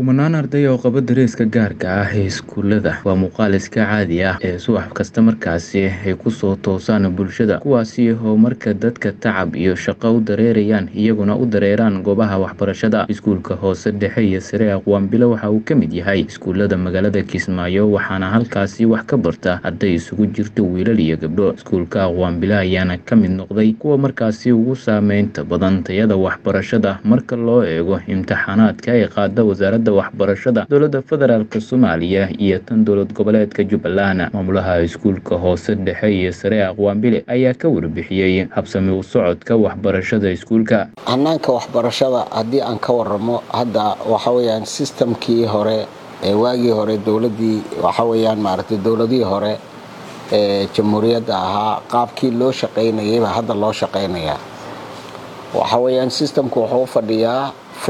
Kumanaan arday oo qaba dareeska gaarka ah ee iskuulada waa muuqaal iska caadi ah ee subax kasta markaasi ay ku soo toosaan bulshada kuwaasi oo marka dadka tacab iyo shaqo u dareerayaan iyaguna u dareeraan goobaha waxbarashada iskuulka hoose dhexe iyo sare aqwaanbilo waxa uu ka mid yahay iskuulada magaalada Kismaayo waxaana halkaasi wax ka barta arday isugu jirta wiilal iyo gabdho iskuulka aqwaanbilo ayaana ka mid noqday kuwa markaasi ugu saameynta badan tayada waxbarashada marka loo eego imtixaanaadka ay qaada wasaaradda waxbarashada dowladda federaalk soomaaliya iyo tan dowlad goboleedka jubbaland maamulaha iskuulka hoose dhexe iyo sare aqwaanbile ayaa ka warbixiyey habsami u socodka waxbarashada iskuulka hanaanka waxbarashada haddii aan ka waramo hadda waxa weyaan sistamkii hore ee waagii hore dowladii waxa weyaan maaragtay dowladihii hore ee jamhuuriyadda ahaa qaabkii loo shaqaynayayba hadda loo shaqaynayaa waxa weyaan sistamku wuxuu u fadhiyaa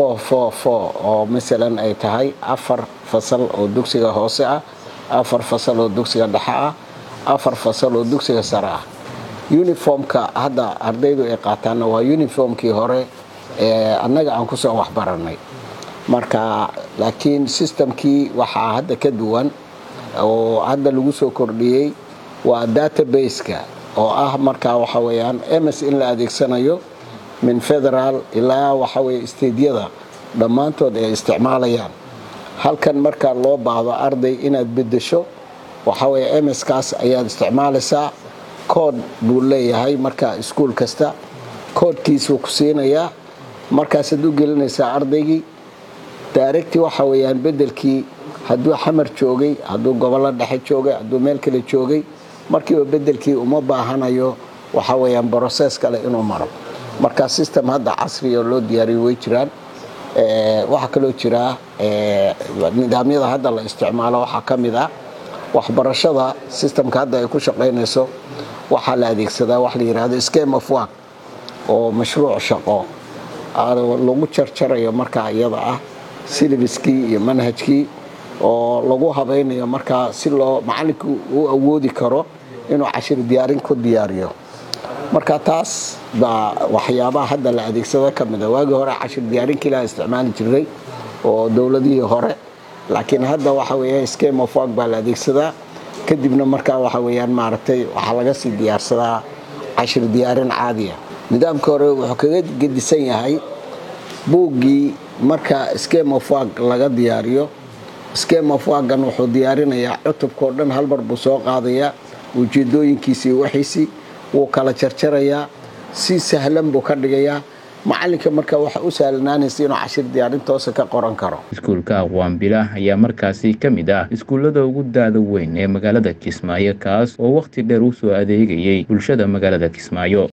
oo masalan ay tahay afar fasal oo dugsiga hoose ah afar fasal oo dugsiga dhexe ah afar fasal oo dugsiga sare ah uniformka hadda ardaydu ay qaataanna waa uniformkii hore ee annaga aan kusoo waxbaranay marka laakiin sistamkii waxaa hadda ka duwan oo hadda lagu soo kordhiyey waa database-ka oo ah markaa waxa weyaan ms in la adeegsanayo min federaal ilaa waxaweye stediyada dhammaantood ay isticmaalayaan halkan marka loo baahdo arday inaad bedesho waxaweye mskaas ayaad isticmaalaysaa kood buu leeyahay marka iskuul kasta koodkiisuu ku siinayaa markaasaad u gelinaysaa ardaygii daaregti waxa weyaan bedelkii hadduu xamar joogay hadduu gobollo dhexe joogay hadduu meel kale joogay markiiba bedelkii uma baahanayo waxa weyaan broses kale inuu maro marka system hadda casriga loo diyaariyo way jiraan waxaa kaloo jiraa nidaamyada hadda la isticmaalo waxaa ka mid ah waxbarashada sistamka hadda ay ku shaqaynayso waxaa la adeegsadaa wax la yidhaahdo scheme of work oo mashruuc shaqo lagu jarjarayo markaa iyada ah silibiskii iyo manhajkii oo lagu habaynayo markaa si loo macalinku u awoodi karo inuu cashir diyaarin ku diyaariyo marka taas baa waxyaabaha hadda la adeegsado ka mida waagii hore cashir diyaarinki la isticmaali jiray oo dowladihii hore laakiin hadda waxa weya scheme of work baa la adeegsadaa kadibna markaa waxa weyaan maaragtay waxaa laga sii diyaarsadaa cashir diyaarin caadiya nidaamka hore wuxuu kaga gedisan yahay buuggii marka scheme of work laga diyaariyo scheme of workan wuxuu diyaarinayaa cutubkao dhan halmar buu soo qaadayaa ujeedooyinkiisii waxiisii wuu kala jarjarayaa si sahlan buu ka dhigayaa macalinka marka waxa u sahlanaanaysa inuu cashir diyaarin toosa ka qoran karo iskuulka aqwaanbila ayaa markaasi ka mid ah iskuullada ugu daada weyn ee magaalada kismaayo kaas oo wakhti dheer u soo adeegayay bulshada magaalada kismaayo